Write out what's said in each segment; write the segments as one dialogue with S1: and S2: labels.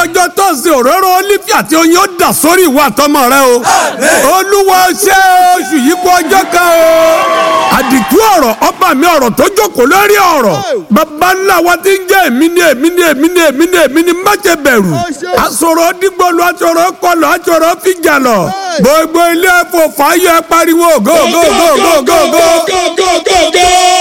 S1: ọjọ́ tọ́sí òróró olífì àti oyin ó dà sórí ìwà àtọmọ rẹ o olúwa ṣe oṣù yìí kú ọjọ́ kan o àdìtú ọ̀rọ̀ ọba mi ọ̀rọ̀ tó jókòó lórí ọ̀rọ̀ bàbá ńlá wa ti ń jẹ́ èmi ni èmi ni èmi ni èmi ni èmi ni má ṣe bẹ̀rù asọ̀rọ̀ dìgbòlu asọ̀rọ̀ kọlọ̀ asọ̀rọ̀ fìjà lọ gbogbo ilé ẹ̀fọ́ fàáyọ ẹ pariwo go go go go go go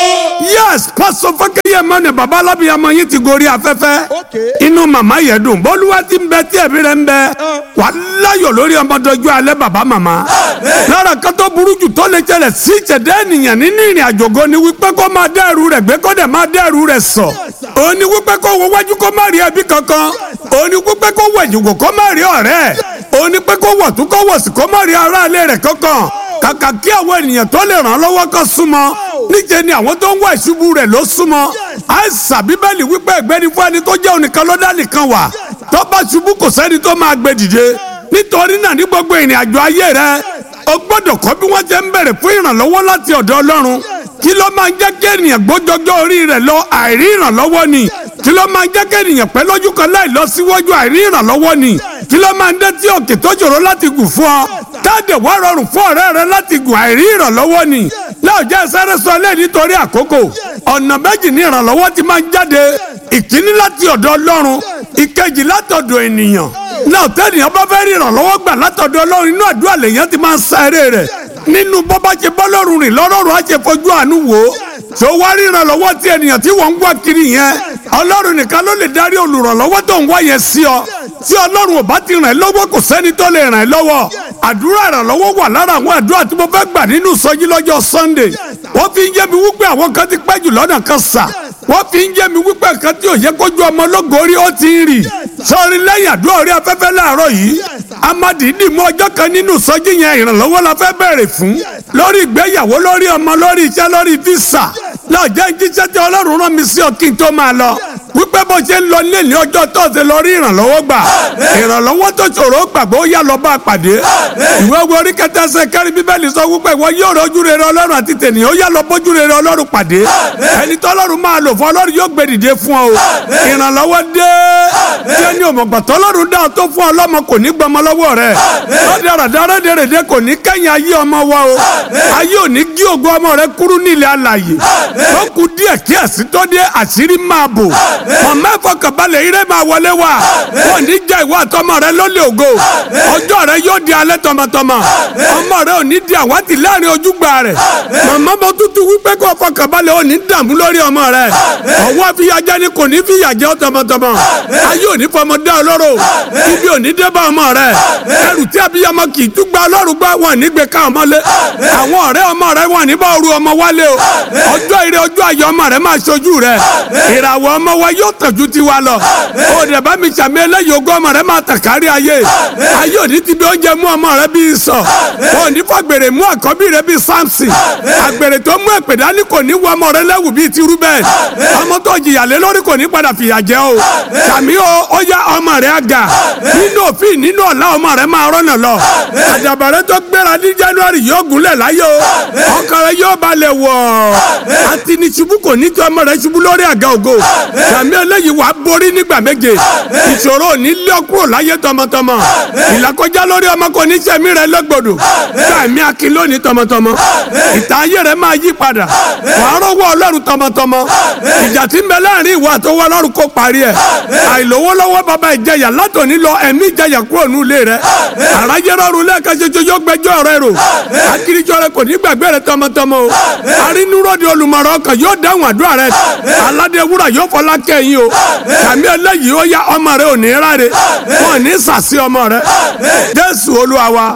S1: yes pásọ fọkẹyẹ mọni baba alábìyamọ yín ti gorí afẹ́fẹ́ inú màmá yẹn dùn bọ́lúwa ti ń bẹ tí ẹ̀mí rẹ̀ ń bẹ wà láyọ̀ lórí ọmọdọ́jú alẹ́ baba màmá lára kátó burú jù tó lè jẹlẹ̀ sí ìṣẹ̀dá ènìyàn nínú ìrìn àjògo ni wípé kó máa dá ẹrù rẹ̀ gbé kó dẹ̀ máa dá ẹrù rẹ̀ sọ òun ni wípé kó wo wájú kó má rí ẹbí kankan òun ni wípé kó wọ ìjòkó kó má rí ọ̀rẹ́ òun ni pé kó wọ̀ tún kó wọ̀ sí kó má rí aráalé rẹ̀ kankan kàkà kí àwọn ènìyàn tó lè ràn án lọ́wọ́ kan súnmọ́ níjẹ́ ni àwọn tó ń wá ìṣubú rẹ̀ ló súnmọ́ àìsàn bíbélì wípé ẹgbẹ́ni fún ẹni tó jẹ́ onìkan ló dá nìkan wà tó bá ṣubú kò sẹ́ni tó máa gbé dìde nítorí náà ní gbogbo ìrìn àjò ayé rẹ o gbọ́dọ̀ kọ́ bí wọ́n ṣe ń bẹ̀rẹ̀ fún ìrànlọ́wọ́ láti ọ̀dọ̀ ọlọ́run kí ló máa ń jẹ́ kí ènìyàn gbójọjọ́ orí rẹ̀ lọ àìrí ìrànlọ́wọ́ ni kí ló máa ń jẹ́ kí ènìyàn pẹ́ lójú kan láì lọ síwájú àìrí ìrànlọ́wọ́ ni kí ló máa ń dé tí òkè tó ṣòro láti gùn fún ọ táàdẹ̀ wá rọrùn fún ọ̀rẹ́ rẹ láti gùn àìrí ìrànlọ́wọ́ ni láòjẹ́ sáré sọ lé nítorí àkókò ọ̀nà méjì ní ìrànlọ́wọ́ ti máa ń jáde ìkíní láti ọ̀dọ̀ ọlọ́run ìkejì látọ̀dọ̀ ènìyàn náà tẹ́nìyàn bá fẹ́ rí ìrànlọ́wọ́ gbà látọ̀dọ̀ ọlọ́run inú àdúrà lèyàn ti máa ń sa eré rẹ̀ nínú bó bá ṣe bọ́ lọ́rùn rìn lọ́rọ̀rùn á ṣe fojú àánú wò ó tó wá rí ìrànlọ́wọ́ tí ènìyàn tí wọ́n ń wá kiri yẹn ọlọ́run nìkan ló lè darí olùrànlọ́wọ́ tó ń wá yẹn sí ọ tí ọlọ́run ò bá ti ràn ẹ́ lọ́wọ́ kò sẹ́ni tó lè ràn ẹ́ lọ́wọ́ àdúrà ìrànlọ́wọ́ wà lára àwọn àdúrà tí mo fẹ́ gbà nínú sọjí lọ́jọ́ sunday wọ́n fi ń yé mi wípé àwọn kan ti pẹ́ jù lọ́nà kan sà wọ́n fi ń yé mi wípé kan tí ò yẹ kójú ọmọ ológorí ó ti ń rì sọrin lẹ́yìn àdúrà orí afẹ́fẹ́ láàárọ̀ yìí amadidi mú ọjọ́ kan nínú sọjí yẹn ìrànlọ́wọ́ la fẹ́ bẹ̀rẹ̀ fún lórí ìgbéyàwó lórí ọmọ lórí iṣẹ́ lórí físà náà jẹ́ jíṣẹ́ tí ọlọ́run rán mi sí ọ kí n tó máa lọ wípé bó ṣe ń lọ nílé ní ọjọ́ tọ́sẹ̀ lọ rí ìrànlọ́wọ́ gbà ìrànlọ́wọ́ tó ṣòro gbàgbọ́ ó yá lọ bá a pàdé ìwé wo orí kẹta ẹsẹ̀ kẹrin bíbélì sọ wípé ìwọ yóò rọjú rere ọlọ́run àti tènìyàn ó yá lọ bójú rere ọlọ́run pàdé ẹni tó ọlọ́run máa lò fún ọlọ́run yóò gbé dìde fún ọ o ìrànlọ́wọ́ dé tí ẹni òmùgbà tó ọlọ́run dá tó fún ọlọ́mọ kò ní gbọmọ lọ́wọ́ rẹ̀ lọ́dẹ̀rẹ̀dẹ̀rẹ̀ dèrèdè kò ní kẹ́yìn ayé ọmọ wa o ayé ò ní gí ògo ọmọ rẹ kúrú nílẹ̀ alàyè tó kù díẹ̀ kí ẹ̀sìn tó dé àṣírí máa bò mọ̀mọ́ ìfọkànbalẹ̀ ire máa wọlé wa wọn ní jẹ́ ìwọ àtọmọ rẹ lólè ògo ọjọ́ rẹ yóò di alẹ́ tọmọtọmọ ọmọ rẹ ò ní di àwátì láàrin ojúgbà rẹ mọ̀mọ́ mo tútù wípé kó fọkànbalẹ̀ ò ní dààmú lórí ọmọ rẹ ọwọ́ fìyàjẹ́ ni kò ní fìyàjẹ́ tọmọtọmọ ayé ò ní fọmọ dá ọlọ́rọ̀ ibi ò ní dé bá ọmọ rẹ ẹrù tí abiyamọ kì í túgbà ọlọ́run gbá wọn ní gbé ká ọmọ lé àwọn ọ̀rẹ́ ọmọ rẹ wọn ní bá oru ọmọ wálé o ọjọ́ ire ọjọ́ ayọ̀ ọmọ rẹ máa ṣojú rẹ ìràwọ̀ ọmọ wa yóò tẹ̀jú tiwa lọ o dẹ̀ bá mi sàmì eléyìí ogún ọmọ rẹ máa tàn kárí ayé ayé òní ti bí oúnjẹ mú ọmọ rẹ bíi sọ òní fàgbèrè mú àkọ́bí rẹ bíi samson àgbèrè tó mú èpè dání kò ní wọ ọmọ rẹ lẹ́wù bíi ti rúbẹ̀ ọmọ tó jìyà lé lórí kò ní padà fìyà jẹ o sàmì o ó yá ọmọ rẹ àgà nínú òfin nínú ọ̀la ọmọ rẹ máa rọ́nà lọ àdàbàrẹ tó gbéra ní january yóò gúnlẹ̀ láyé o ọkọ rẹ yóò balẹ̀ wọ̀ àti ní ṣubú kò ní tí ọmọ rẹ ṣubú lórí àga ògo sàmì eléyìí wàá borí nígbà méje ìṣòro ò ní lé ọ kúrò láyé tọmọtọmọ ìlàkọjá lórí ọmọ kò ní sẹmí rẹ lọgbọdọ sàmì akin lónìí tọmọtọmọ ìtàn ayé rẹ máa yí padà wàá rọwọ́ ọlọ́run tọmọtọmọ ìjà tí ń bẹ láàrin ìwọ àtọwọ́ ọlọ́run kó parí ẹ̀ àìlówólọ́wọ́ bàbá ìjẹyà látòní lọ ẹ̀mí ìjẹyà kúrò ní ilé rẹ àrájẹ rọrùn lẹ́ẹ̀kan ṣoṣo yóò gbẹjọ́ rẹ rò akirijọ rẹ kò ní gbàgbé rẹ tọmọtọmọ o arínúròdì olùmọ̀ràn ọkàn yóò dáhùn àdúrà rẹ aládé wúrà yóò fọlá kẹ́yìn o sàmì eléyìí ó yá ọmọ rẹ ò ní ráre wọn ní sàsí ọmọ rẹ jésù olúwa wa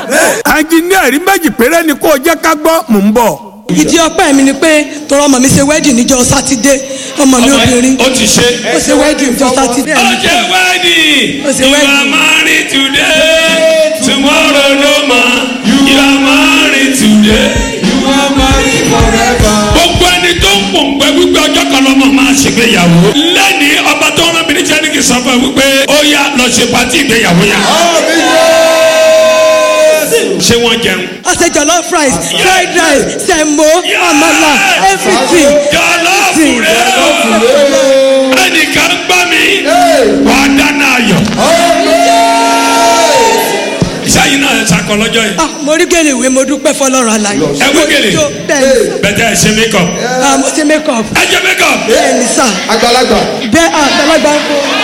S1: ẹnjìníà rí méjì péré ni kó o jẹ́ ká gbọ́ mò ń bọ̀.
S2: ìdí ọpẹ́ mi ni pé tọrọ ọmọ mi ṣe wedding níjọ́ sátidé ọmọ mi obìnrin
S3: ó ti ṣe.
S2: ó ṣe wedding níjọ́ sátidé
S3: ó ṣe wedding
S2: Ó ṣe
S3: you
S2: wedding.
S3: are married today tomorrow no ma you are married today. gbogbo ẹni tó ń pòǹgbẹ wípé ọjọ́ kan lọ́mọ máa ṣègbéyàwó lẹ́ni ọba tó rán bìnrin jẹ́ ní kí n sọ fún ẹ wípé ó yá lọ ṣe pàtí ìgbéyàwó yẹn. ṣé wọ́n jẹun.
S2: a ṣe jollof rice fried rice semo amala everything
S3: jọlọ́ọ̀fù rẹ o ẹnìkan gbọ́ mi wà á dáná ayọ̀ sẹ́yìn náà ẹ̀ sakọ lọ́jọ́ yìí.
S2: ah mo rí gèlè ìwé mo dúpẹ́ fọlọ́run àlàyé
S3: Ẹ wé gèlè?
S2: Mo jó, bẹ́ẹ̀ ni
S3: bẹ́tẹ̀ ẹ̀ ṣe makeup.
S2: ah mo ṣe make up
S3: ẹ jẹ́ makeup.
S2: bẹ́ẹ̀ ni sà
S4: àgbàlagbà
S2: bẹ́ẹ̀ ah àgbàlagbà ń kó